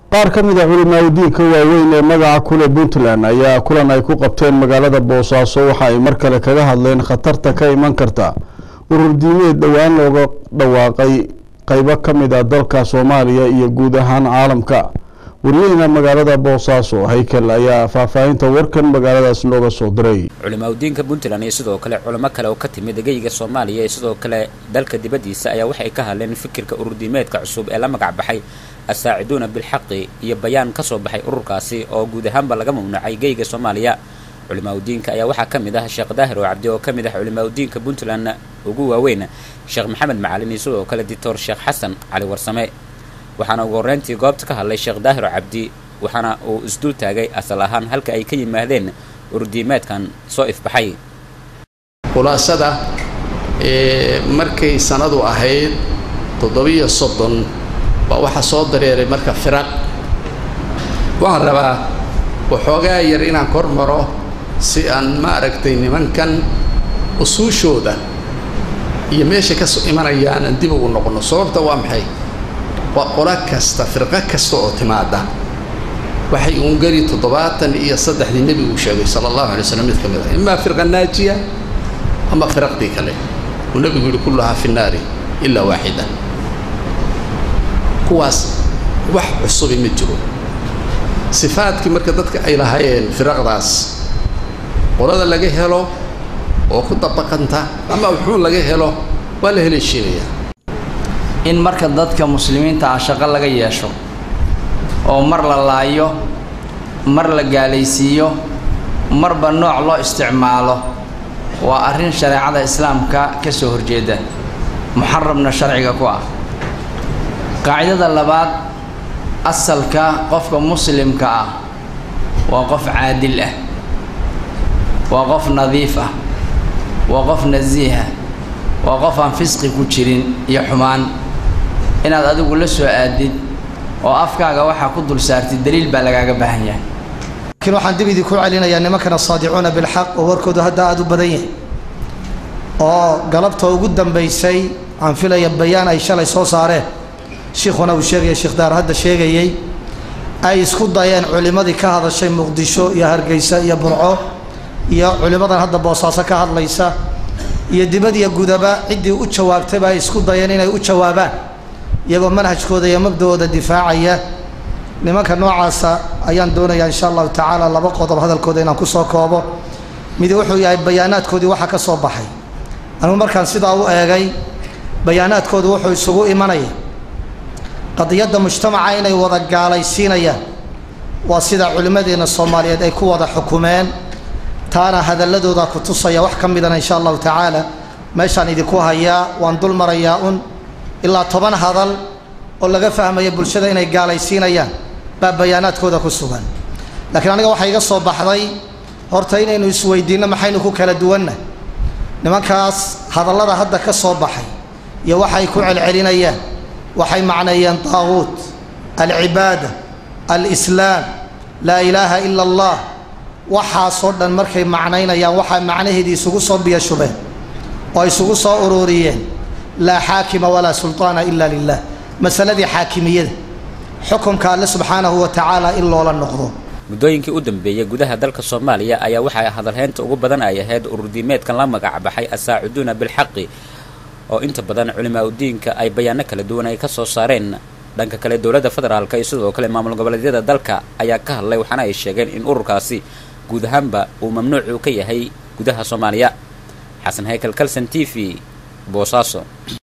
qaar ka mid a culimaaudiinka waaweyn ee magaca kule puntland ayaa kulan ay ku qabteen magaalada boosaaso waxa ay mar kale kaga hadleen khatarta ka iman karta urur diimeed dhowaan looga dhawaaqay qeybo ka mid a dalka soomaaliya iyo guud ahaan caalamka wariyeyna magaalada boosaaso haykel ayaa faahfaahinta warkan magaaladaas looga soo diray culimaadudiinka puntland iyo sidoo kale culamo kale oo ka timid geyga soomaaliya iyo sidoo kale dalka dibaddiisa ayaa waxay ka hadleen fikirka ururdiimeedka cusub ee la magac baxay asaaciduuna bilxaqi iyo bayaan ka soo baxay ururkaasi oo guud ahaanba laga mamnuucay geyga soomaaliya culimaadudiinka ayaa waxaa ka mid ah sheekh daahir oo cabdi oo ka mid ah culimaadudiinka puntland ugu waaweyn sheekh maxamed macalin iyo sidoo kale dictor sheekh xasan cali warsame waxaana ugu horreyntii goobta ka hadlay sheekh daahiro cabdi waxaana uu isdul taagay asal ahaan halka ay ka yimaadeen ururdiimeedkan soo ifbaxay khulaasada markay sanadu ahayd toddobiyo soddon baa waxaa soo dareeray marka firaq waxaan rabaa waxoogaa yar inaan kor maro si aan ma aragtay nimankan usuushooda iyo meesha ka imanayaan aan dib ugu noqono sababta waa maxay waa qolo kasta firqo kasta oo timaada waxay ungari toddobaatan iyo saddexdii nebigu sheegay sala allahu alay slam mid ka mid ah imaa firqa naajiya ama firaqdii kale uu nebigu yihi kulluhaa fi nnaari ilaa waaxida kuwaas wax cusubi ma jiro sifaadkii marka dadka ay lahaayeen firaqdaas qolada laga helo oo ku dabaqanta ama wuxuun laga helo waa la heleeshiinayaa in marka dadka muslimiinta ah shaqo laga yeesho oo mar la laayo mar la gaalaysiiyo marba nooc loo isticmaalo waa arrin shareecada islaamka ka soo horjeeda muxarabna sharciga ku ah qaacidada labaad asalka qofka muslimka ah waa qof caadil ah waa qof nadiif ah waa qof nasiiha waa qof aan fisqi ku jirin iyo xumaan inaad adigu la soo aadid oo afkaaga waxaa ku dul saartid daliil baa lagaaga baahan yahay laakiin waxaan dib idinku celinayaa nimankana saadicuuna bilxaq oo warkoodu hadda aada u badan yahay oo galabta ugu dambaysay aan filaya bayaan ay shalay soo saareen shiikhuna uu sheegaya sheekh daar hadda sheegayey ay isku dayeen culimmadii ka hadashay muqdisho iyo hargeysa iyo burco iyo culimmadan hadda boosaaso ka hadlaysa iyo dibadiyo gudaba ciddii u jawaabtayba ay isku dayeen inay u jawaabaan iyagoo manhajkooda iyo mabda'ooda difaacaya nimanka noocaasa ayaan doonayaa insha allahu tacaala laba qodob hadalkooda inaan kusoo koobo mid wuxuu yahay bayaanaadkoodii waxa ka soo baxay anugu markaan sidaa u eegay bayaanaadkoodu wuxuu isugu imanaya qadiyadda mujtamaca inay wada gaalaysiinayaan waa sida culimmadeenna soomaaliyeed ay ku wada xukumeen taana hadalladooda ku tusaya wax ka midana insha allahu tacaala meeshaan idinku hayaa waan dul marayaa un ilaa toban hadal oo laga fahmaya bulshada inay gaalaysiinayaan baa bayaanaadkooda ku sugan laakiin aniga waxaa iga soo baxday horta inaynu isweydiinno maxaynu ku kala duwanna nimankaas hadallada hadda ka soo baxay iyo waxay ku celcelinayaan waxay macneeyeen daaquut alcibaada alislaam laa ilaaha ila allah waxaasoo dhan markay macnaynayaan waxaa macnaheedii isugu soo biyashubeen oo isugu soo ururiyeen laa xaakima walaa sulطaana ila lilah masaladii xaakimiyada xukumka alle subxaanahu wa tacaala in loola noqdo muddooyinkii u dambeeyey gudaha dalka soomaaliya ayaa waxaa hadalheynta ugu badan ay ahayd ururdiimeedkan la magac baxay asaaciduuna bilxaqi oo inta badan culimaadudiinka ay bayaano kala duwan ay ka soo saareen dhanka kale dowladda federaalka iyo sidoo kale maamul goboleedyada dalka ayaa ka hadlay waxaana ay sheegeen in ururkaasi guud ahaanba uu mamnuuc uu ka yahay gudaha soomaaliya xasan haykel kalson t v boosaaso